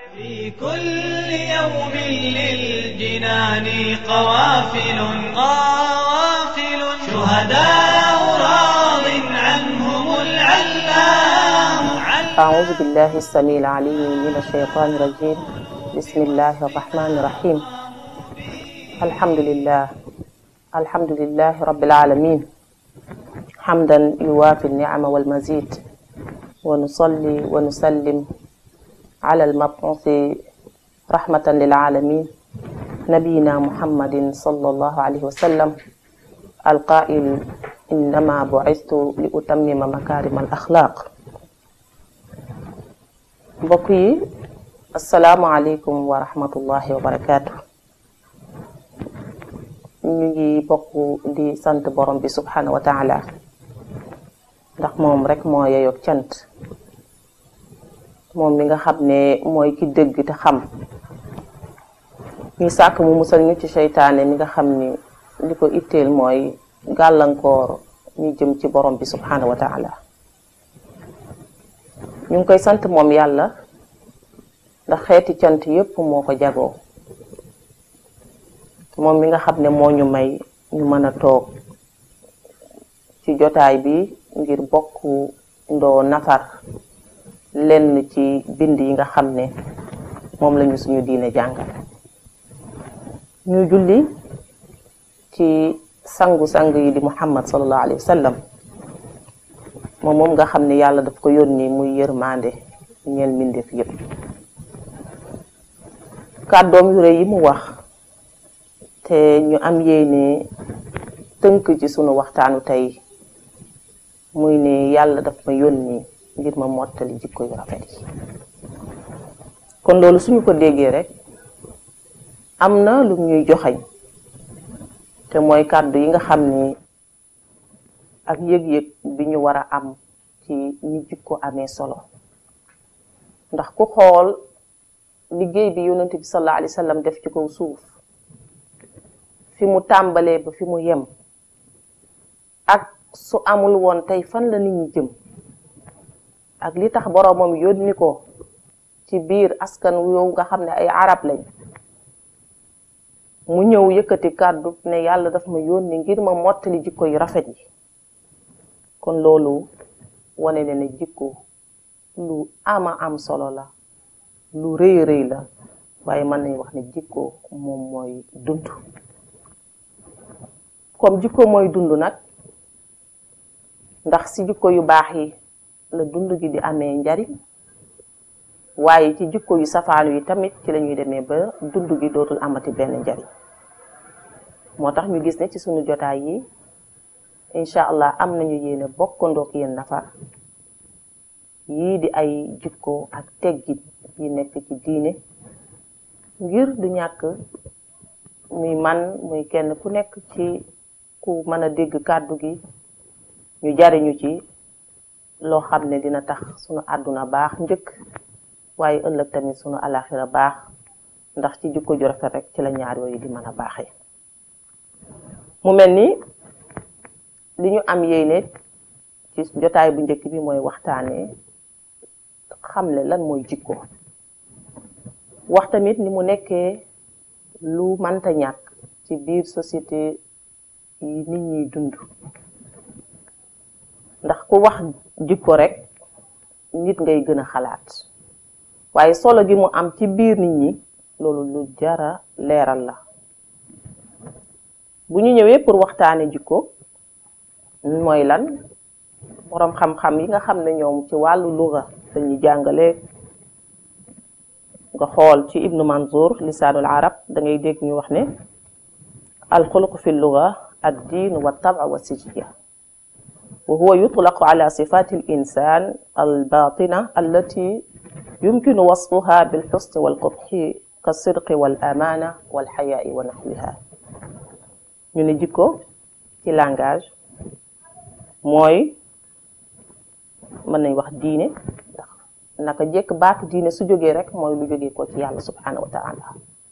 في كل يوم للجنان قوافل قوافل شهداء راض عنهم العلام أعوذ بالله السميع العليم من الشيطان الرجيم بسم الله الرحمن الرحيم الحمد لله الحمد لله رب العالمين حمدا يوافي النعم والمزيد ونصلي ونسلم على المبعوث رحمة للعالمين نبينا محمد صلى الله عليه وسلم القائل إنما بعثت لأتمم مكارم الأخلاق mbokk yi asalaamualeykum wa rahmatullahi wa barakaatu ñu ngi bokk di sant borom bi subhanahu wa taala ndax moom rek moo yeyoog cant moom mi nga xam ne mooy ki dëgg te xam ñu sàkk mu musal ñu ci seytaane mi nga xam ni li ko itteel mooy gàllankoor ñu jëm ci borom bi subhanahu wa taala ñu ngi koy sant moom yàlla ndax xeeti cant yépp moo ko jagoo moom mi nga xam ne moo ñu may ñu mën a toog ci jotaay bi ngir bokk ndoo nafar lenn ci bind yi nga xam ne moom lañu suñu diine jàngal ñu julli ci sangu-sang yi di muhammad sallallahu alayhi wa sallam moom moom nga xam ne yàlla daf ko yónni muy yërmande ñeel mbindeef yépp kàddoom yu rëy yi mu wax te ñu am yéene tënk ci sunu waxtaanu tey muy ne yàlla daf ma yónni ngir ma mottali jikko yu rafet yi kon loolu suñu ko déggee rek am na lu ñuy joxañ te mooy kàddu yi nga xam ni ak yëg-yëg bi ñu war a am ci ñi jikko amee solo ndax ku xool liggéey bi yonent bi sallallahu alayhi wa sallam def ci kaw suuf fi mu tàmbalee ba fi mu yem ak su amul woon tey fan la nit ñi jëm ak li tax boroomam yónni ko ci biir askan yow nga xam ne ay arab lañ mu ñëw yëkkati kàddu ne yàlla daf ma yónni ngir ma mottali jikko yu rafet yi kon loolu wane ne ne jikko lu ama am solo la lu rëy rëy la waaye mën nañu wax ne jikko moom mooy dund comme jikko mooy dund nag ndax ci jikko yu baax yi la dund gi di amee njariñ waaye ci jikko yu safaanu yi tamit ci lañuy demee ba dund gi dootul amati benn njariñ moo tax ñu gis ne ci sunu jotaay yi incha allah am nañu yéene bokkandook yéen nafar yii di ay jikko ak teggit yi nekk ci diine ngir du ñàkk muy man muy kenn ku nekk ci ku mën a dégg kàddu gi ñu jariñu ci loo xam ne dina tax sunu àdduna baax njëkk waaye ëllëg tamit sunu alaxira baax ndax ci jikko ju rafet rek ci la ñaar yooyu di mën a baaxee mu mel ni li ñu am yéene ci jotaay bu njëkk bi mooy waxtaanee xamle lan mooy jikko wax tamit ni mu nekkee lu mënta ñàkk ci biir société yi nit ñiy dund ndax ku wax jikko rek nit ngay gën a xalaat waaye solo gi mu am ci biir nit ñi loolu lu jara leeral la bu ñu ñëwee pour waxtaane jikko mooy lan boroom xam-xam yi nga xam ne ñoom ci wàllu luga dañuy jàngale nga xool ci ibnu manzour lisaanul arab da ngay dégg ñu wax ne alxuluq fi luga ad diin wa taba wa sijya wa huwa yutlaqu ala sifati al insan al batina allati yumkinu wasfuha bil xusni wal qubxi ka sidqi wal amana wal xayaai wa naxwiha ñu ne jikko ci langage mooy mën nañ wax diine ndax naka jekk baatu diine su jógee rek mooy lu jógee ko ci yàlla subhanahu wa taala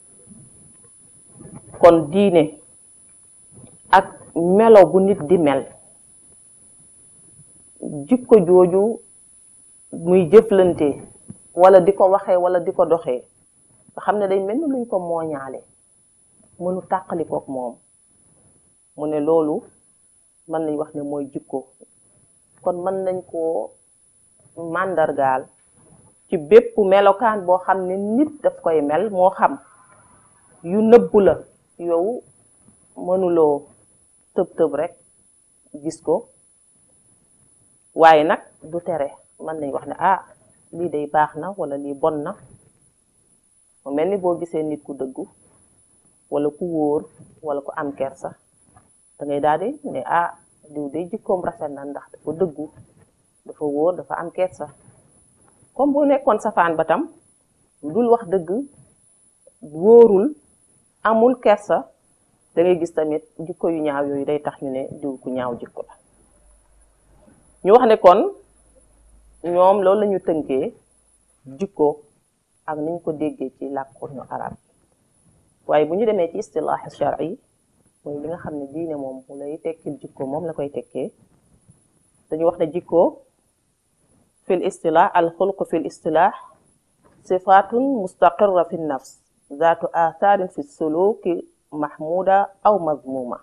kon diine ak melo bu nit di mel jikko jooju muy jëflante wala di ko waxee wala di ko doxee nga xam ne day mel ni luñ ko mooñaale mënu tàqalikook moom mu ne loolu mën nañ wax ne mooy jikko kon mën nañ koo màndargaal ci bépp melokaan boo xam ne nit daf koy mel moo xam yu nëbbu la yow mënuloo tëb tëb rek gis ko waaye nag du tere mën nañ wax ne ah lii day baax na wala lii bon na mu mel ni boo gisee nit ku dëggu wala ku wóor wala ku am kersa da ngay daal di ne ah diw day jikkoom rafet na ndax dafa dëggu dafa wóor dafa am kersa comme bu nekkoon safaan ba tam dul wax dëgg wóorul amul kersa da ngay gis tamit jikko yu ñaaw yooyu day tax ñu ne diw ku ñaaw jikko la ñu wax ne kon ñoom loolu lañu tënkee jikko ak niñ ko déggee ci làkkoonu arab waaye bu ñu demee ci istilaax shar'i mooy li nga xam ne diine moom mu lay tekkil jikko moom la koy tekkee dañu wax ne jikko fil istilaax al xulq fil istilaax sifatun mustaqirra fi nafs zaatu athaarin fi suluki mahmuda aw mazmuma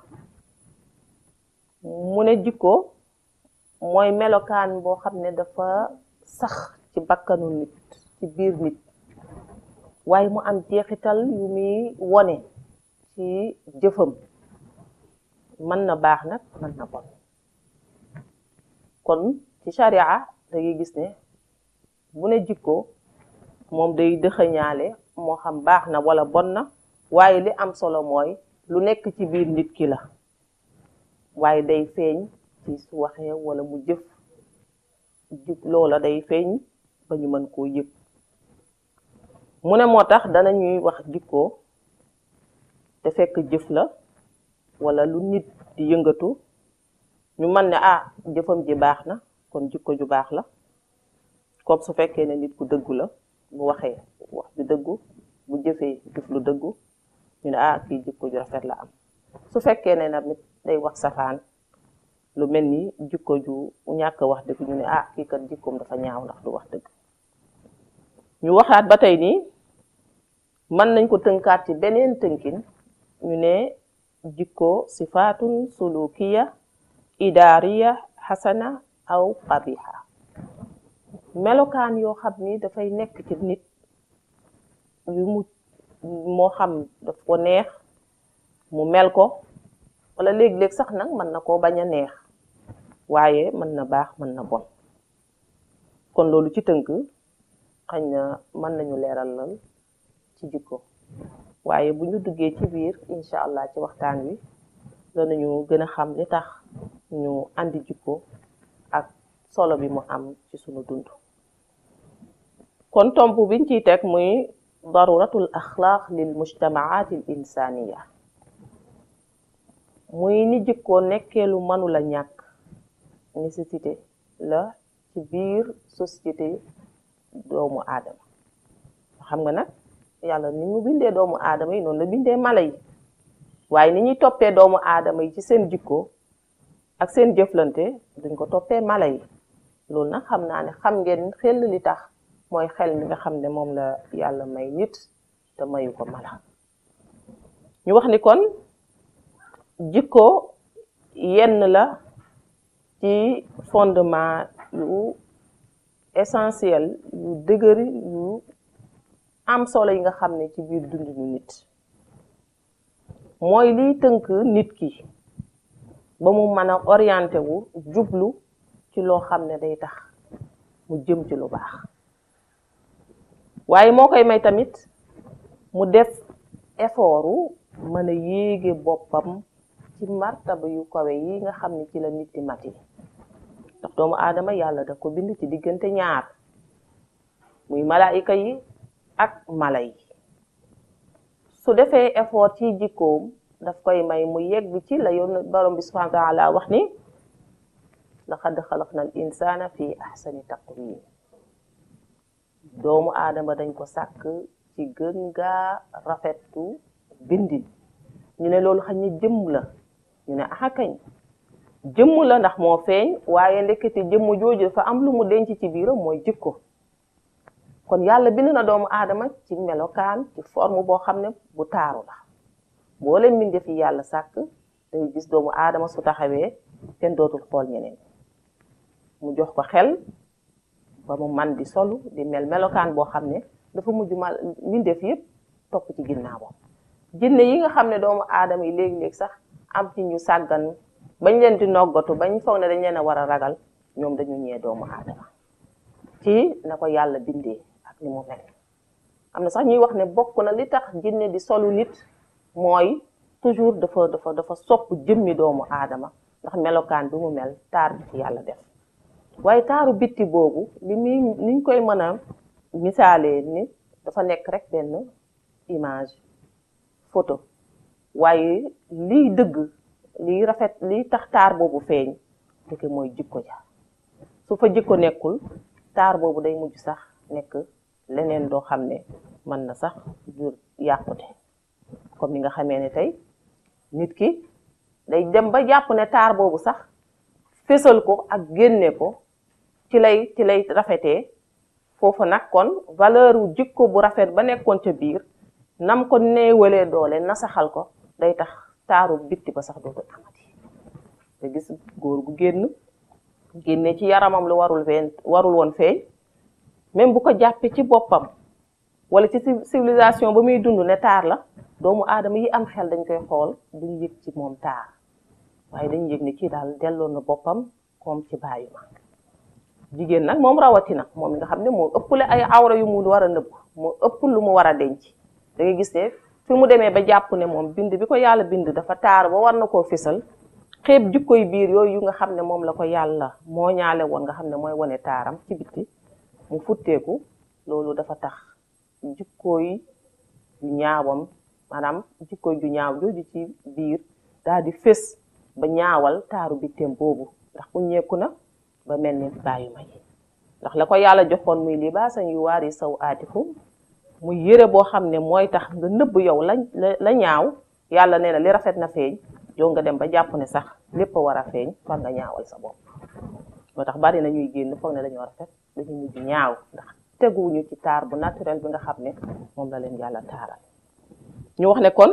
mu ne jikko mooy melokaan boo xam ne dafa sax ci bakkanu nit ci biir nit waaye mu am jeexital yu muy wone ci jëfam mën na baax nag mën na bon kon ci sharia da ngay gis ne bu ne jikko moom day dëxëñaale moo xam baax na wala bon na waaye li am solo mooy lu nekk ci biir nit ki la waaye day feeñ ci su waxee wala mu jëf jik loola day feeñ ba ñu mën koo yëg mu ne moo tax dana ñuy wax jikko te fekk jëf la wala lu nit di yëngatu ñu mën ne ah jëfam ji baax na kon jikko ju baax la comme su fekkee ne nit ku dëggu la bu waxee wax ju dëggu bu jëfee jëf lu dëggu ñu ne ah kii jikko ju rafet la am su fekkee ne nag nit day wax safaan lu mel ni jikko ju ñàkk wax dëgg ñu ne ah kii kat jikkoom dafa ñaaw ndax du wax dëgg ñu waxaat ba tey nii mën nañ ko tënkaat ci beneen tënkin ñu ne jikko sifaatun sulukiya idaariya xasana aw qabiha melokaan yoo xam ni dafay nekk ci nit yu mu moo xam daf ko neex mu mel ko wala léeg-léeg sax nag mën na koo bañ a neex waaye mën na baax mën na bon kon loolu ci tënk xañ na mën nañu leeralal ci jikko waaye bu ñu duggee ci biir incha allah ci waxtaan wi danañu gën a xam li tax ñu andi jikko ak solo bi mu am ci sunu dund kon tomb biñ ciy teg muy daruratul axlaaq lil mujtamaat al insaniya muy ni jikko nekkee lu mënula ñàkk nécessité la ci biir société doomu aadama xam nga nag yàlla ni mu bindee doomu aadama yi noonu la bindee mala yi waaye ni ñuy toppee doomu aadama yi ci seen jikko ak seen jëflante duñ ko toppee mala yi loolu nag xam naa ne xam ngeen xel li tax mooy xel mi nga xam ne moom la yàlla may nit te mayu ko mala ñu wax ni kon jikko yenn la ci fondement yu essentiel yu dëgër yu am solo yi nga xam ne ci biir dundinu nit mooy liy tënk nit ki ba mu mën a orienté wu jublu ci loo xam ne day tax mu jëm ci lu baax waaye moo koy may tamit mu def effortu mën a yéege boppam ci martaba yu kawe yi nga xam ne ci la nit di mati ndax doomu aadama yàlla daf ko bind ci diggante ñaar muy malaayika yi ak mala yi su defee effort ci jikkoom daf koy may mu yegg ci la yoon borom bi subhanahu wa taala wax ni laqad xalaqna al insana fi ahsani taqwim doomu aadama dañ ko sàkk ci gën gaa rafetu bindin ñu ne loolu xañ ne jëmm la ñu ne axa kañ jëmm la ndax moo feeñ waaye ndekete jëmm jooju dafa am lu mu denc ci biiram mooy jikko kon yàlla bind na doomu aadama ci melokaan ci forme boo xam ne bu taaru la boo leen mbindeef yi yàlla sàkk day gis doomu aadama su taxawee kenn dootul xool ñeneen mu jox ko xel ba mu man di solu di mel melokaan boo xam ne dafa mujj mal mbindeef yëpp topp ci ginnaawam jinne yi nga xam ne doomu aadama yi léegi-léegi sax am ci ñu sàggan bañ leen di noggatu bañ foog ne dañ leen a war a ragal ñoom dañu ñee doomu aadama ci na ko yàlla bindee ak ni mu mel am na sax ñuy wax ne bokk na li tax jinne di solu nit mooy toujours dafa dafa dafa sopp jëmmi doomu aadama ndax melokaan bi mu mel taar bi ci yàlla def waaye taaru bitti boobu li muy niñ koy mën a misaalee ni dafa nekk rek benn image photo waaye liy dëgg liy rafet liy tax taar boobu feeñ dëgg mooy jikko ja su fa jikko nekkul taar boobu day mujj sax nekk leneen doo xam ne mën na sax jur yàqute comme ni nga xamee ne tey nit ki day dem ba jàpp ne taar boobu sax fésal ko ak génne ko ci lay ci lay rafetee foofu nag kon valeur wu jikko bu rafet ba nekkoon ca biir nam ko néewalee doole nasaxal ko day tax taaru bitti ba sax dootul amati te gis góor gu génn génne ci yaramam lu warul feeñ warul woon feeñ même bu ko jàppee ci boppam wala ci civilisation ba muy dund ne taar la doomu aadama yi am xel dañ koy xool duñ yëg ci moom taar waaye dañ yëg ne kii daal delloo na boppam comme ci bàyyi ma jigéen nag moom rawatina moom mi nga xam ne moo ëpple ay awra yu mu war a nëbb moo ëpp lu mu war a denc da ngay gis ne fi mu demee ba jàpp ne moom bind bi ko yàlla bind dafa taar ba war na koo fisal xeeb jikkoy biir yooyu yu nga xam ne moom la ko yàlla moo ñaale woon nga xam ne mooy wane taaram ci bitti mu futteeku loolu dafa tax jikkooy yu ñaawam maanaam jikkooy ju ñaaw jooju ci biir daal di fés ba ñaawal taaru bitteem boobu ndax ku ñeeku na ba mel ni bàyyu ma yi ndax la ko yàlla joxoon muy libaasan yu waari saw aatikum muy yëre boo xam ne mooy tax nga nëbb yow la la ñaaw yàlla nee na li rafet na feeñ yow nga dem ba jàpp ne sax lépp a war a feeñ fan nga ñaawal sa bopp moo tax bari na ñuy génn foog ne dañoo rafet dañu mujj ñaaw ndax teguwuñu ci taar bu naturel bi nga xam ne moom la leen yàlla taaral ñu wax ne kon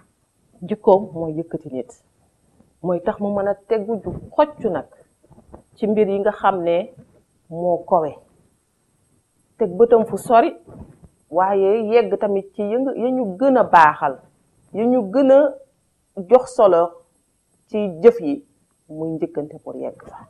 jikkoom mooy yëkkati nit mooy tax mu mën a tegu ju xoccu nag ci mbir yi nga xam ne moo kowe teg bëtam fu sori waaye yegg tamit ci yëng ya ñu gën a baaxal ya ñu gën a jox solo ci jëf yi muy njëkkante pour yegg fa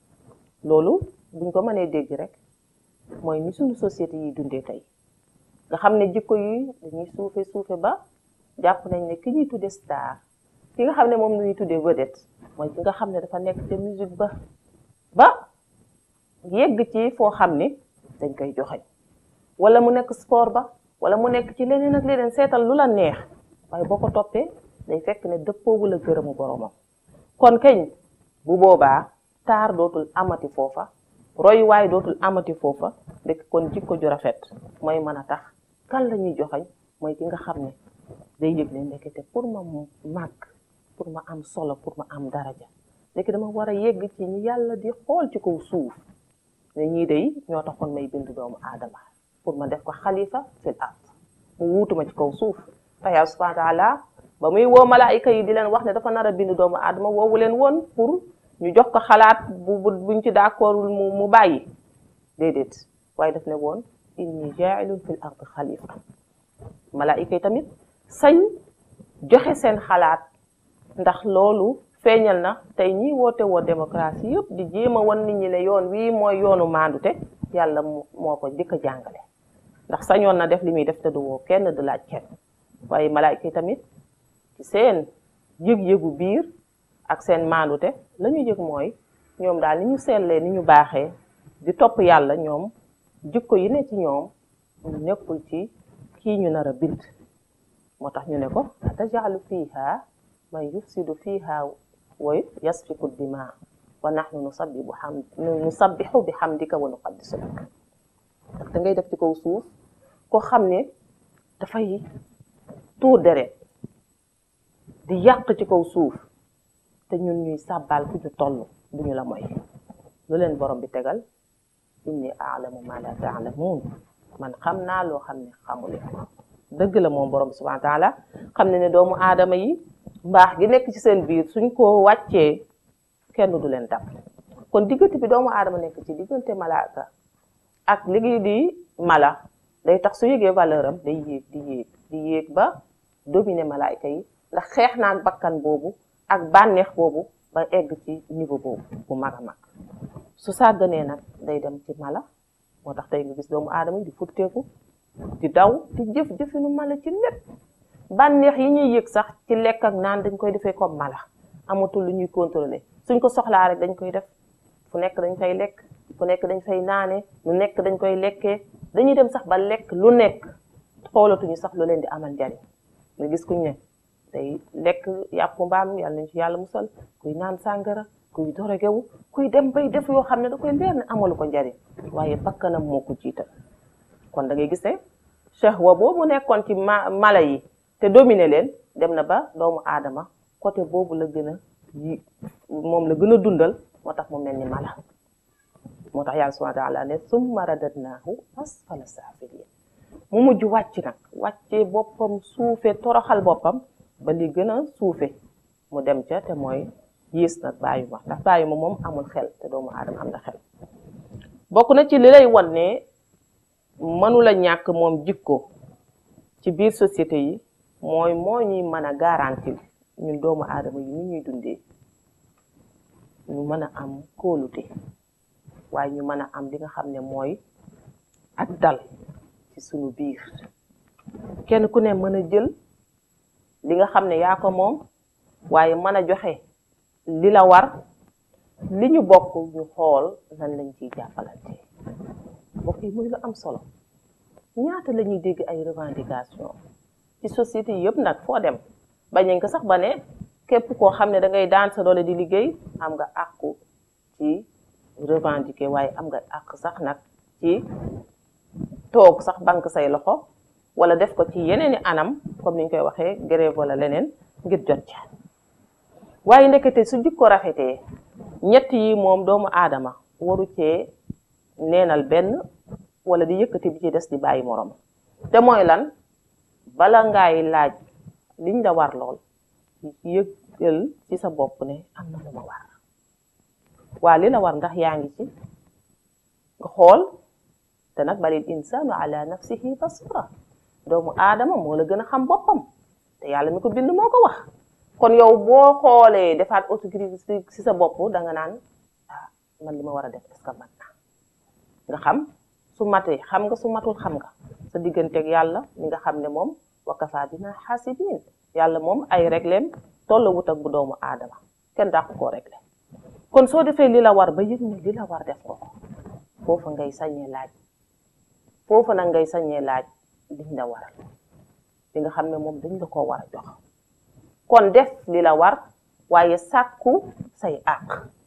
loolu buñ ko mënee dégg rek mooy ni suñu société yi dundee tey nga xam ne jikko yi dañuy suufe suufe ba jàpp nañ ne ki ñuy tudde star ki nga xam ne moom la ñuy tuddee vedette mooy ki nga xam ne dafa nekk te musique ba ba yegg ci foo xam ne dañ koy joxeñ wala mu nekk sport ba wala mu nekk ci leneen ak leneen seetal lu la neex waaye boo ko toppee day fekk ne dëppoowu la gërëmu boromam kon keñ bu boobaa taar dootul amati foofa roy waaye dootul amati foofa ndek kon jikko ju rafet mooy mën a tax kan la ñuy joxeñ mooy ki nga xam ne day yëg ne ndekete pour ma màgg pour ma am solo pour ma am daraja ndeke dama war a yegg ci ñi yàlla di xool ci kaw suuf ne ñii day ñoo taxoon may bind doomu aadama pour ma def ko xalifa fil ard mu wuutuma ci kaw suuf te yàlla subhanahu wa taala ba muy woo malaayika yi di leen wax ne dafa nar a bind doomu aadama woowu leen woon pour ñu jox ko xalaat bu buñ ci d'accordul mu mu bàyyi déedéet waaye daf ne woon inni jaa'ilun fil ard xalifa malaayika yi tamit sañ joxe seen xalaat ndax loolu feeñal na tey ñi woote woo démocratie yëpp di jéem a wan nit ñi ne yoon wii mooy yoonu maandute yàlla moo ko jëkk a jàngale ndax sañoon na def li muy def te du woo kenn du laaj kenn waaye malaayka yi tamit ci seen yëg-yëgu biir ak seen maandute la ñu yëg mooy ñoom daal ni ñu seetlee ni ñu baaxee di topp yàlla ñoom jikko yi ne ci ñoom nekkul ci kii ñu nar a bind moo tax ñu ne ko atajalu fiha man yufsidu fiha wa yasfiku dima wa nahnu nusabbihu ham nusabbihu bi hamdika wa nuqaddisu lak ndax da ngay def ci kaw suuf koo xam ne dafay tuur deret di yàq ci kaw suuf te ñun ñuy sàbbaal fu ñu toll du ñu la moy lu leen borom bi tegal inni aalamu ma la taalamuun man xam naa loo xam ne xamuleen dëgg la moom borom bi subhanahu wa taala xam ne ne doomu aadama yi mbaax gi nekk ci seen biir suñ ko wàccee kenn du leen dab kon diggante bi doomu aadama nekk ci diggante malaaka ak liggéey di mala day tax su yëgee valeur am day yéeg di yéeg di yéeg ba dominer malaayka yi ndax xeex naa ak bakkan boobu ak bànneex boobu ba egg ci niveau boobu bu mag a mag su sàgganee nag day dem ci mala moo tax tey nga gis doomu aadama yi di futteeku di daw di jëf jëfinu mala ci lépp bànneex yi ñuy yëg sax ci lekk ak naan dañ koy defee comme mala amatul lu ñuy contrôler suñ ko soxlaa rek dañ koy def fu nekk dañ fay lekk fu nekk dañ fay naane lu nekk dañ koy lekkee dañuy dem sax ba lekk lu nekk xoolatuñu sax lu leen di amal njariñ nga gis kuñ ne day lekk yàpp mbaam yàlla nañ ci yàlla musal kuy naan sàngara kuy dorogewu kuy dem bay def yoo xam ne da koy leer ne amalu ko njariñ waaye bakkanam moo ko jiital kon da ngay gis ne shahwa boobu nekkoon ci ma mala yi te dominer leen dem na ba doomu aadama côté boobu la gën a yi moom la gën a dundal moo tax mu mel ni mala moo tax yàlla subhanahu wa taala ne summa radadnaahu asfala saafiliin mu mujj wàcc nag wàccee boppam suufe toroxal boppam ba li gën a suufe mu dem ca te mooy yiis nag bàyyi ma ndax bàyyi ma moom amul xel te doomu aadama am na xel bokk na ci li lay wan ne mënula ñàkk moom jikko ci biir société yi mooy moo ñuy mën a garantir ñun doomu aadama yi ni ñuy dundee ñu mën a am kóolute waaye ñu mën a am li nga xam ne mooy ak dal ci sunu biir kenn ku ne mën a jël li nga xam ne yaa ko moom waaye mën a joxe li la war li ñu bokk ñu xool nan lañ ciy jàppalante mbokk yi muy lu am solo ñaata la ñuy dégg ay revendication ci société yi yëpp nag foo dem bañañ ko sax ba ne képp koo xam ne da ngay daan sa doole di liggéey am nga àqu ci revendiquer waaye am nga àq sax nag ci toog sax banque say loxo wala def ko ci yeneeni anam comme ni ñu koy waxee grève wala leneen ngir jot ca waaye ndekete su jikko rafetee ñett yi moom doomu aadama waru cee neenal benn wala di yëkkati bi ci des di bàyyi morom te mooy lan bala ngaay laaj liñ la war lool yëgal ci sa bopp ne am na lu ma war waa li la war ndax yaa ngi ci nga xool te nag balil insaanu ala nafsihi basira doomu aadama moo la gën a xam boppam te yàlla mi ko bind moo ko wax kon yow boo xoolee defaat autocritique ci sa bopp da nga naan ah man li ma war a def est-ce que mat na nga xam su matee xam nga su matul xam nga sa digganteeg yàlla mi nga xam ne moom wa kafa bina xaasibin yàlla moom ay régleem tollawut ak bu doomu aadama kenn dàq koo réglé kon soo defee li la war ba yëg ne li la war def ko foofa ngay sañee laaj foofa nag ngay sañee laaj liñ la waral li nga xam ne moom dañ la koo war a jox kon def li la war waaye sàkku say àq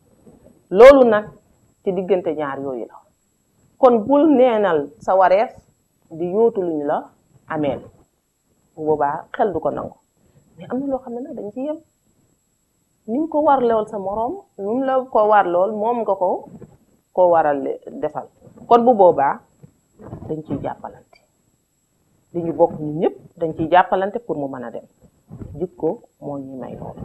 loolu nag ci diggante ñaar yooyu la kon bul neenal sa wareef di yóotu luñ la ameel bu boobaa xel du ko nangu mais am na loo xam ne nag dañ ci yem ni mu ko war lool sa moroom nu mu la ko war lool moom nga ko ko waral defal kon bu boobaa dañ ciy jàppalante li ñu bokk ñun ñëpp dañ ciy jàppalante pour mu mën a dem jikko moo ñuy may loolu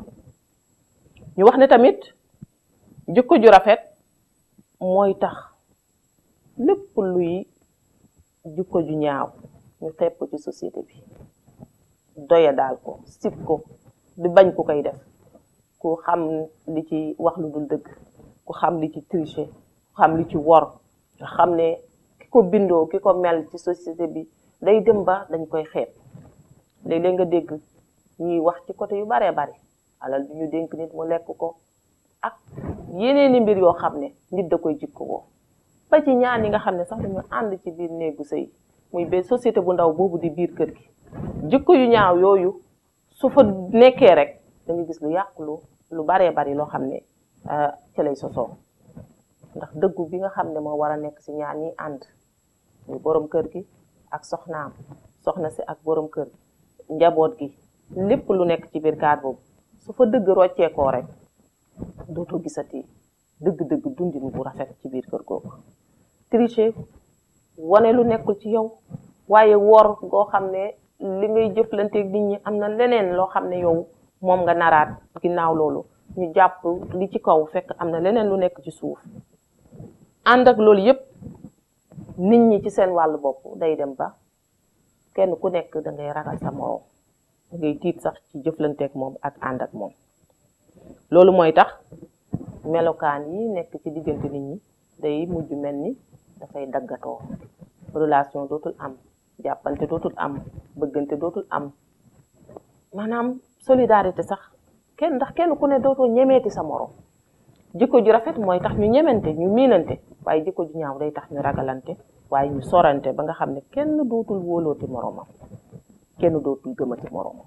ñu wax ne tamit jikko ju rafet mooy tax lépp luy jikko ju ñaaw ñu xeeb ko ci société bi doya daal ko sib ko di bañ ku koy def ku xam li ci wax lu dul dëgg ku xam li ci tricher ku xam li ci wor nga xam ne ki ko bindoo ki ko mel ci société bi day dem ba dañ koy xeeb léeg-léeg nga dégg ñuy wax ci côté yu baree bari alal du ñu dénk nit mu lekk ko ak yeneeni mbir yoo xam ne nit da koy jikko woo ba ci ñaan yi nga xam ne sax dañu ànd ci biir néegu sëy muy benn société bu ndaw boobu di biir kër gi jikko yu ñaaw yooyu su fa nekkee rek da nga gis lu yàqu lu lu baree bari loo xam ne ci lay sosoo ndax dëggu bi nga xam ne moo war a nekk si ñaar ñi ànd muy borom kër gi ak soxnaam soxna si ak borom kër njaboot gi lépp lu nekk ci biir kaat boobu su fa dëgg rocceekoo rek dootoo gisati dëgg-dëgg dundin bu rafet ci biir kër googu tricher wane lu nekkul ci yow waaye wor goo xam ne li ngay jëflanteeg nit ñi am na leneen loo xam ne yow moom nga naraat ginnaaw loolu ñu jàpp li ci kaw fekk am na leneen lu nekk ci suuf ànd ak loolu yépp nit ñi ci seen wàllu bopp day dem ba kenn ku nekk da ngay ragal sa moroom da ngay tiit sax ci jëflanteeg moom ak ànd ak moom loolu mooy tax melokaan yi nekk ci diggante nit ñi day mujj mel ni dafay daggatoo relation dootul am jàppante dootul am bëggante dootul am maanaam solidarité sax kenn ndax kenn ku ne dootoo ñemeeti sa moroom jikko ju rafet mooy tax ñu ñemente ñu miinante waaye jikko ju ñaaw day tax ñu ragalante waaye ñu sorante ba nga xam ne kenn dootul wóolooti moroomam kenn dootul gëmati moroomam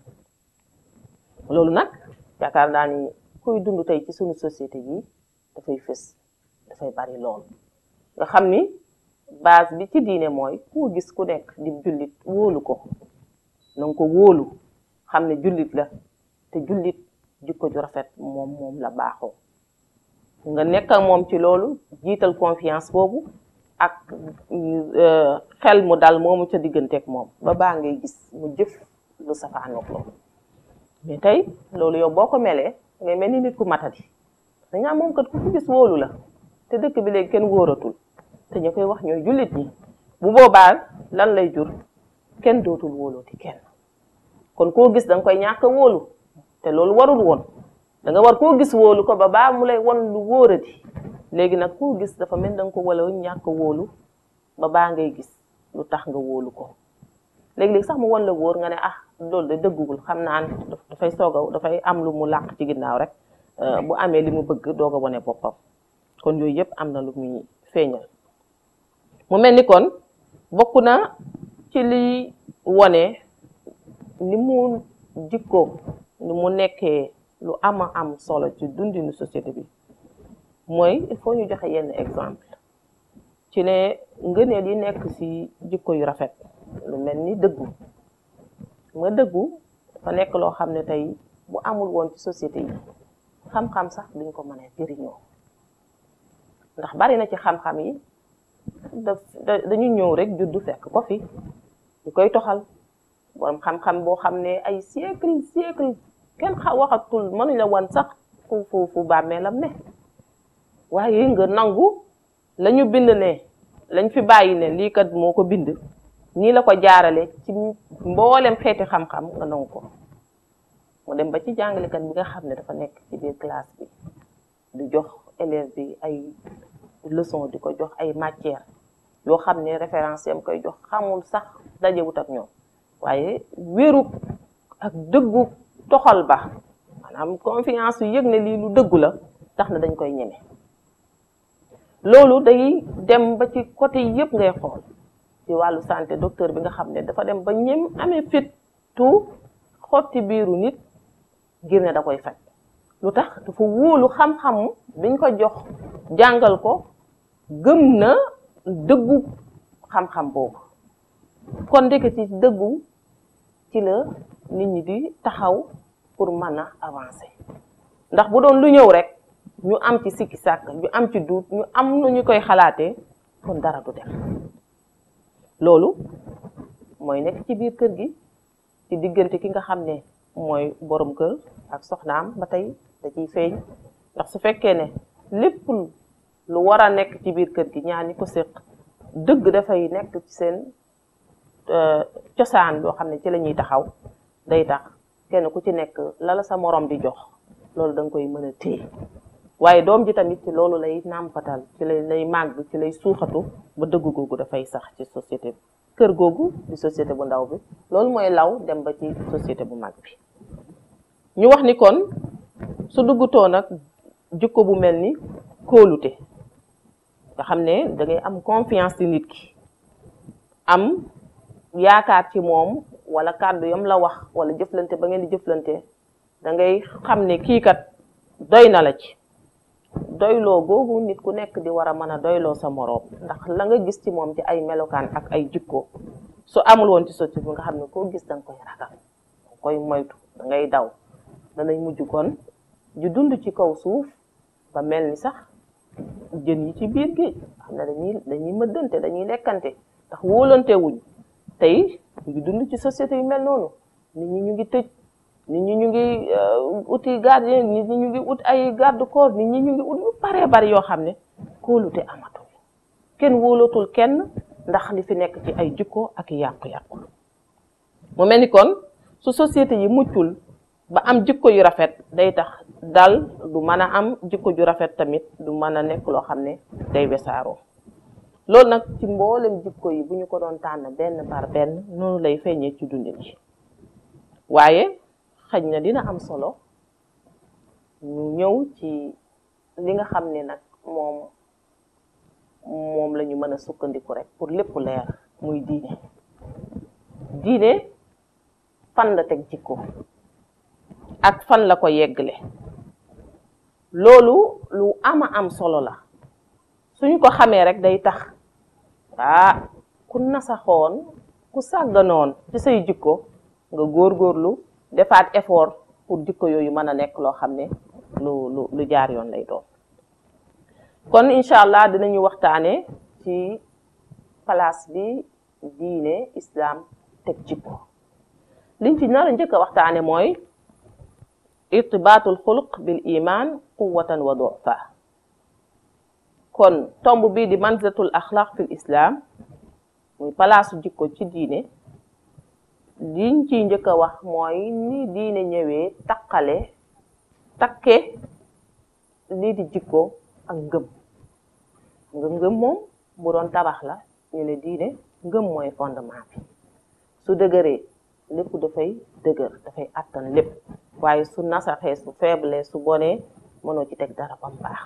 loolu nag yaakaar naa ni kuy dund tey ci suñu société yi dafay fës dafay bari lool nga xam ni base bi ci diine mooy koo gis ku nekk di jullit wóolu ko na nga ko wóolu xam ne jullit la te jullit jikko ju rafet moom moom la baaxoo nga nekk ak moom ci loolu jiital confiance boobu ak xel mu dal moomu ca digganteeg moom ba baa ngay gis mu jëf lu safaanoog loolu mais tey loolu yow boo ko melee ngay mel ni nit ku matadi dañaa moom kat ku ko gis wóolu la te dëkk bi léegi kenn wóoratul te ñu koy wax ñooy jullit ñi bu boobaa lan lay jur kenn dootul wóolooti kenn kon koo gis da nga koy ñàkk a wóolu te loolu warul woon da nga war koo gis wóolu ko ba baa mu lay won lu wóorati léegi nag koo gis dafa mel da nga ko wala ñàkk a wóolu ba baa ngay gis lu tax nga wóolu ko léegi-léegi sax mu won la wóor nga ne ah loolu de dëggugul xam naa ne dafay soog a dafay am lu mu làq ci ginnaaw rek bu amee li mu bëgg doog a wone boppam kon yooyu yëpp am na lu muy feeñal mu mel ni kon bokk na ci liy wone ni mu jikko ni mu nekkee lu ama am solo ci dundinu société bi mooy il faut ñu joxe yenn exemple ci ne ngëneel yi nekk ci jikko yu rafet lu mel ni dëggu nga dëggu dafa nekk loo xam ne tey bu amul woon ci société yi xam-xam sax duñ ko mën a jëriñoo ndax bari na ci xam-xam yi daf dañu ñëw rek juddu fekk ko fi ñu koy toxal borom xam-xam boo xam ne ay siècle siècle kenn xa waxatul mënuñ la wan sax fu fu fu bàmmeelam ne waaye nga nangu la ñu bind ne lañ fi bàyyi ne lii kat moo ko bind nii la ko jaarale ci mboolem xeeti xam-xam nga nangu ko mu dem ba ci jàngalekat bi nga xam ne dafa nekk ci biir classe bi di jox élève bi ay leçon di ko jox ay matière yoo xam ne référence yam koy jox xamul sax dajewut ak ñoom waaye wéru ak dëggu toxal ba maanaam confiance yu yëg ne lii lu dëggu la tax na dañ koy ñeme loolu day dem ba ci côté yëpp ngay xool ci wàllu santé docteur bi nga xam ne dafa dem ba ñem amee fit tout xotti biiru nit ngir ne da koy faj lu tax dafa wóolu xam-xam biñ ko jox jàngal ko gëm na dëggu xam-xam boobu kon ndeke ci dëggu ci la nit ñi di taxaw pour mën a avancer ndax bu doon lu ñëw rek ñu am ci sikki sàkk ñu am ci duut ñu am nu ñu koy xalaatee kon dara du dem loolu mooy nekk ci biir kër gi ci diggante ki nga xam ne mooy borom kër ak soxnaam ba tey da ciy feeñ ndax su fekkee ne lépp lu war a nekk ci biir kër gi ñaar ñi ko séq dëgg dafay nekk ci seen cosaan yoo xam ne ci la ñuy taxaw day tax kenn ku ci nekk la la sa morom di jox loolu da nga koy mën a téye waaye doom ji tamit ci loolu lay nàmpatal ci lay lay màgg ci lay suuxatu ba dëgg googu dafay sax ci société bi kër googu di société bu ndaw bi loolu mooy law dem ba ci société bu mag bi ñu wax ni kon su duggutoo nag jikko bu mel ni kóolute nga xam ne da ngay am confiance ci nit ki am yaakaar ci moom wala kàddu yam la wax wala jëflante ba ngeen di jëflante da ngay xam ne kii kat doy na la ci doyloo googu nit ku nekk di war a mën a doyloo sa moroom ndax la nga gis ci moom ci ay melokaan ak ay jikko su amul woon ci société bi nga xam ne koo gis da nga koy ragal da koy moytu da ngay daw danay mujj kon ju dund ci kaw suuf ba mel ni sax jën yi ci biir géej xam ne dañuy dañuy mëddante dañuy lekkante ndax wóolante wuñ tey ñu ngi dund ci société yu mel noonu nit ñi ñu ngi tëj nit ñi ñu ngi uti gardien nit ñi ñu ngi ut ay garde corps nit ñi ñu ngi ut yu baree bari yoo xam ne kóolute amatul kenn wóolatul kenn ndax li fi nekk ci ay jikko ak yàqu-yàqu mu mel ni kon su société yi muccul ba am jikko yu rafet day tax dal du mën a am jikko ju rafet tamit du mën a nekk loo xam ne day wesaaroo loolu nag ci mboolem jikko yi bu ñu ko doon tànn benn par benn noonu lay feeñee ci dundin yi waaye xëj na dina am solo ñu ñëw ci li nga xam ne nag moom moom la ñu mën a sukkandiku rek pour lépp leer muy diine diine fan la teg jikko ak fan la ko yeggle loolu lu ama am solo la suñu ko xamee rek day tax ah ku nasaxoon ku sàgganoon ci say jikko nga góorgóorlu defaat effort pour jikko yooyu mën a nekk loo xam ne lu lu lu jaar yoon lay doon kon incha allah dinañu waxtaane ci place bi diine islam teg jikko liñ ci nar a njëkk a waxtaane mooy irtibaatul xuluq bil iman quwatan wa dufa kon tomb bii di manzilatul axlaq fil islam muy palaasu jikko ci diine liñ ciy njëkk a wax mooy ni diine ñëwee taqale takke lii di jikko ak ngëm nga ngëm moom bu doon tabax la ñu ne diine ngëm mooy fondement bi su dëgëree lépp dafay dëgër dafay attan lépp waaye su nasaxee su faible su bonee mënoo ci teg dara bam baax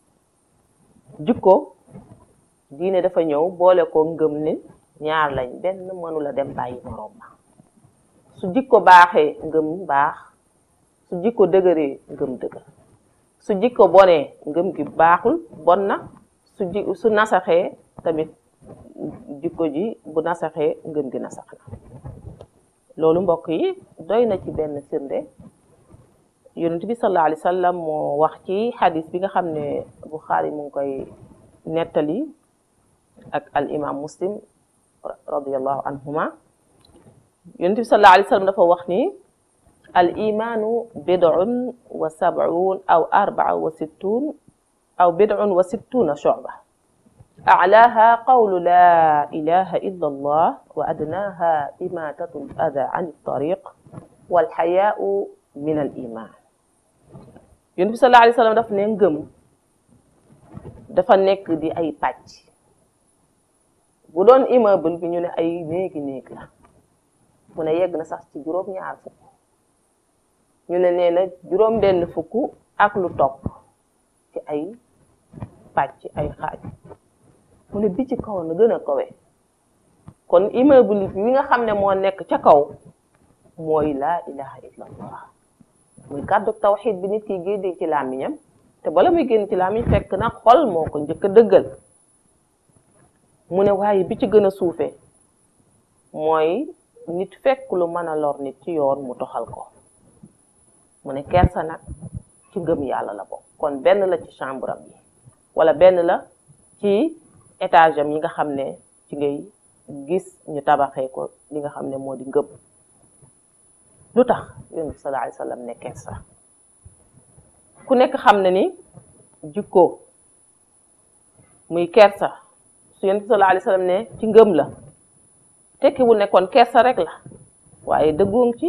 jikko diine dafa ñëw boole ko ngëm ni ñaar lañ benn mënula dem bàyyi moroom ma su jikko baaxee ngëm baax su jikko dëgëree ngëm dëgër su jikko bonee ngëm gi baaxul bon na su ji su nasaxee tamit jikko ji bu nasaxee ngëm gi nasax na loolu mbokk yi doy na ci benn firnde yonent bi sallallahu alayhi wa sallam moo wax ci xadis bi nga xam ne Buxaari mu ngi koy nettali ak al imam muslim radiallahu anhuma yonent bi sallallahu alayhi wa sallam dafa wax ni al imanu bid'un wa sab'un aw arba'a wa sittun aw bid'un wa sittuna shu'ba أعلاها قول لا إله إلا الله وأدناها إماتة الأذى عن الطريق والحياء من الإيمان yonent bi sallallahu alayhi wa sallam daf ne ngëm dafa nekk di ay pàcc bu doon immeuble bi ñu ne ay néegi néeg la mu ne yegg na sax ci juróom-ñaar fukk ñu ne nee na juróom benn fukk ak lu topp ci ay pàcc ay xaaj mu ne bi ci kaw na gën a kawe kon immeuble bi nga xam ne moo nekk ca kaw mooy laa ilaha illa allah muy kàddu tawxid bi nit ki génnee ci làmmiñam te bala muy génn ci làmmiñ fekk na xol moo ko njëkk a dëggal mu ne waaye bi ci gën a suufe mooy nit fekk lu mën a lor nit ci yoon mu toxal ko mu ne kersa nag ci ngëm yàlla la bokk kon benn la ci chambre am yi wala benn la ci étage am yi nga xam ne ci ngay gis ñu tabaxee ko li nga xam ne moo di ngëm lu tax yonent bi sallallahu alayhi wa sallam ne kersa ku nekk xam ne ni jikko muy kersa su yonent bi sallallahu alayhi wa sallam ne ci ngëm la tekkiwul ne kon kersa rek la waaye dëggoon ci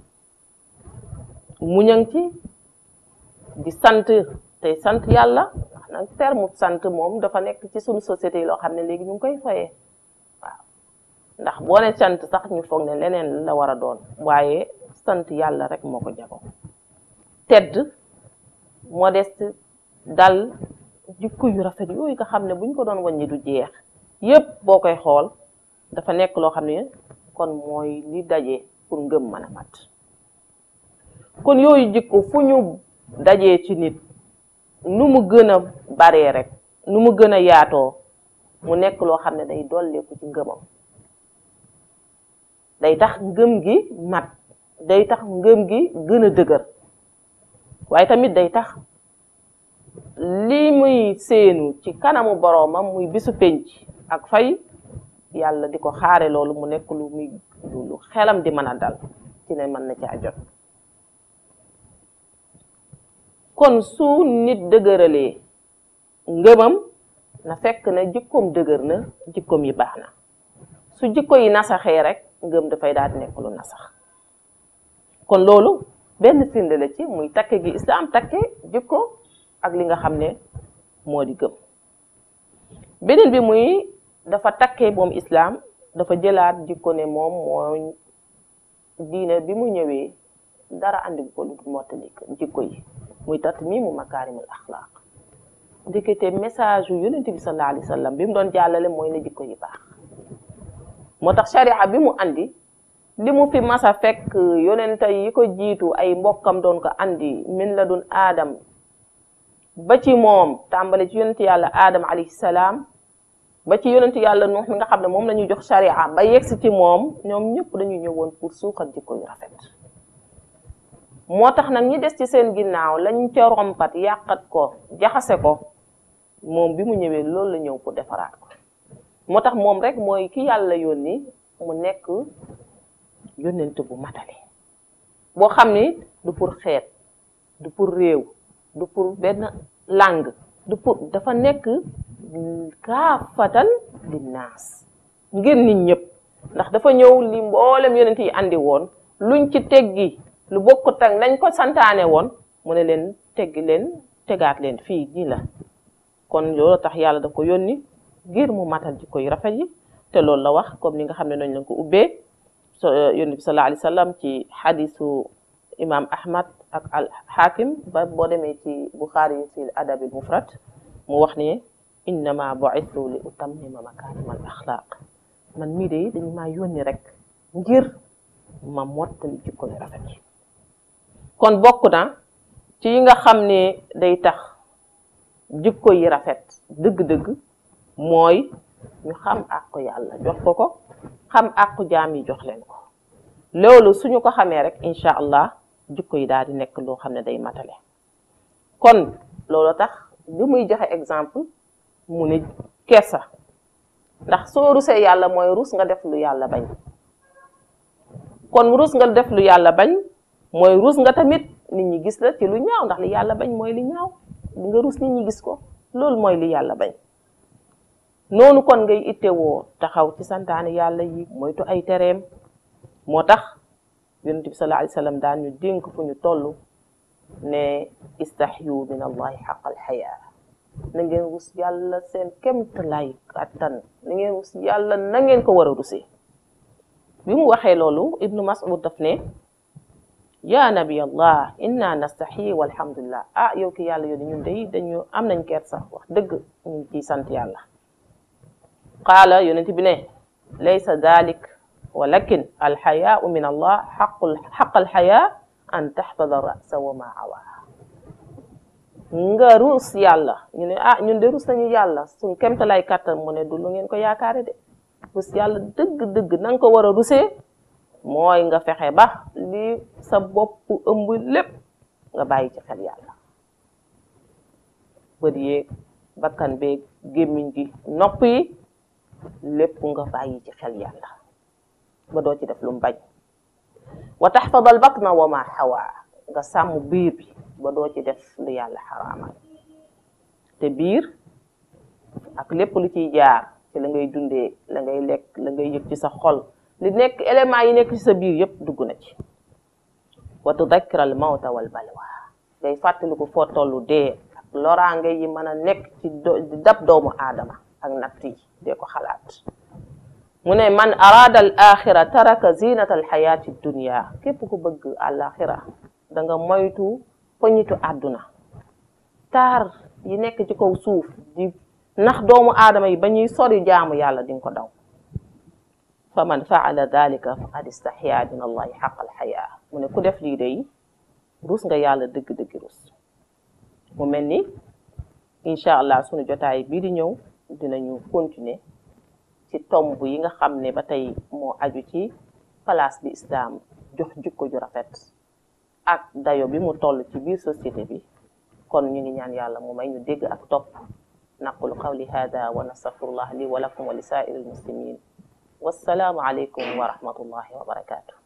muñang ci di sant tey sant yàlla ndax nag terme sant moom dafa nekk ci suñu société yi loo xam ne léegi ñu ngi koy foyee waaw ndax boo ne sant sax ñu foog ne leneen la war a doon waaye sant yàlla rek moo ko jago tedd modeste dal jikko yu rafet yooyu nga xam ne buñ ko doon wàññi du jeex yépp boo koy xool dafa nekk loo xam ne kon mooy li daje pour ngëm mën a mat kon yooyu jikko fu ñu dajee ci nit nu mu gën a baree rek nu mu gën a yaatoo mu nekk loo xam ne day dolleeku ci ngëmam day tax ngëm gi mat day tax ngëm gi gën a dëgër waaye tamit day tax li muy séenu ci kanamu boroomam muy bisu penc ak fay yàlla di ko xaare loolu mu nekk lu muy lu xelam di mën a dal ci ne mën na caa jot kon su nit dëgëralee ngëmam na fekk na jikkoom dëgër na jikkoom yi baax na su jikko yi nasaxee rek ngëm dafay daal di nekk lu nasax kon loolu benn firnde la ci muy takke gi islaam takke jikko ak li nga xam ne moo di gëm beneen bi muy dafa takke moom islaam dafa jëlaat jikko ne moom moo diine bi mu ñëwee dara andi ko lu mottali jikko yi muy tat mi mu makaarimul axlaaq ndekete message yu yonent bi sallallahu alayhi wa sallam bi mu doon jàllale mooy na jikko yi baax moo tax sharia bi mu andi li mu fi masa fekk yonent yi ko jiitu ay mbokkam doon ko andi min la dun aadam ba ci moom tàmbale ci yonent yàlla aadam alayhi salaam ba ci yonent yàlla nuux mi nga xam ne moom la ñuy jox sharia ba yegsi ci moom ñoom ñëpp dañuy ñëwoon pour suuxat jikko yu rafet moo tax nag ñi des ci seen ginnaaw lañ ca rompat yàqat ko jaxase ko moom bi mu ñëwee loolu la ñëw pour defaraat ko moo tax moom rek mooy ki yàlla yónni mu nekk yónnent bu matale boo xam ni du pour xeet du pour réew du pour benn langue du pour dafa nekk kaafatan linnaas ngir nit ñëpp ndax dafa ñëw li mboolem yonent yi andi woon luñ ci teggi lu bokkut ak nañ ko santaane woon mu ne leen teggi leen tegaat leen fii nii la kon loolu tax yàlla daf ko yónni ngir mu matal jikko yu rafet yi te loolu la wax comme ni nga xam ne noonu lañ ko ubbee so yonent bi sallallahu alayhi wa sallam ci xadisu imam ahmad ak al hakim ba boo demee ci buxaari yi ci adabil mufrad mu wax ne innama bu'ithu li utammima makaarimal axlaaq man mii de dañu maa yónni rek ngir ma mottali jikko yu rafet yi kon bokk na ci yi nga xam ne day tax jikko yi rafet dëgg-dëgg mooy ñu xam àqu yàlla jox ko ko xam àqu jaam yi jox leen ko loolu suñu ko xamee rek incha allah jikko yi daal di nekk loo xam ne day matale kon loolu tax li muy joxe exemple mu ne kersa ndax soo rusee yàlla mooy rus nga def lu yàlla bañ kon rus nga def lu yàlla bañ mooy rus nga tamit nit ñi gis la ci lu ñaaw ndax li yàlla bañ mooy li ñaaw li nga rus nit ñi gis ko loolu mooy li yàlla bañ noonu kon ngay ittewoo taxaw ci santaane yàlla yi moytu ay tereem moo tax yonent bi sallallahu alayhi wa sallam daan ñu dénk fu ñu toll ne istahyu min allahi xaqal xayaa na ngeen rus yàlla seen kemt lay kattan na ngeen rus yàlla na ngeen ko war a rusee bi mu waxee loolu ibnu mas'ud daf ne ya nabi allah inna nastaxyi walhamdulillah ah yow ki yàlla yónni ñun day dañu am nañ kersa wax dëgg ñu ngi ciy sant yàlla qaala yonent bi ne laysa dalik walakin alxayaau min allah xaqul xaq alxayaa an taxfada rasa wa ma awaa nga ruus yàlla ñu ne ah ñun de ruus nañu yàlla suñ kemta lay kàttan mu ne du lu ngeen ko yaakaare de ruus yàlla dëgg-dëgg na nga ko war a rusee mooy nga fexe ba li sa bopp ëmb lépp nga bàyyi ci xel yàlla bët yeeg bakkan beeg gémmiñ gi nopp yi lépp nga bàyyi ci xel yàlla ba doo ci def lu mu bañ wa taxfadal batna wa ma xawaa nga sàmm biir bi ba doo ci def lu yàlla xaraamal te biir ak lépp lu ciy jaar ci la ngay dundee la ngay lekk la ngay yëg ci sa xol li nekk éléments yi nekk ci sa biir yépp dugg na ci wa tudakkira al mawta wal balwa ngay fàttaliku foo tollu dee ak loraange yi mën a nekk ci di dab doomu aadama ak natt yi dee ko xalaat mu ne man araada al axira taraka zinata al xayaati dunia képp ku bëgg al axira da nga moytu poñitu àdduna taar yi nekk ci kaw suuf di nax doomu aadama yi ba ñuy sori jaamu yàlla di nga ko daw fa man faala dalika faqad istaxyaa min allahi xaq al xayaa mu ne ku def lii day rus nga yàlla dëgg-dëgg rus mu mel ni incha allah sunu jotaay bii di ñëw dinañu continuer ci tomb yi nga xam ne ba tey moo aju ci place bi islam jox jikko ju rafet ak dayo bi mu toll ci biir société bi kon ñu ngi ñaan yàlla mu may ñu dégg ak topp naqulu qawli hada wa nastaghfirullah li wa lakum wa li saa'iril muslimin wassalaamu aleykum wa rahmatullahi wa barakaatu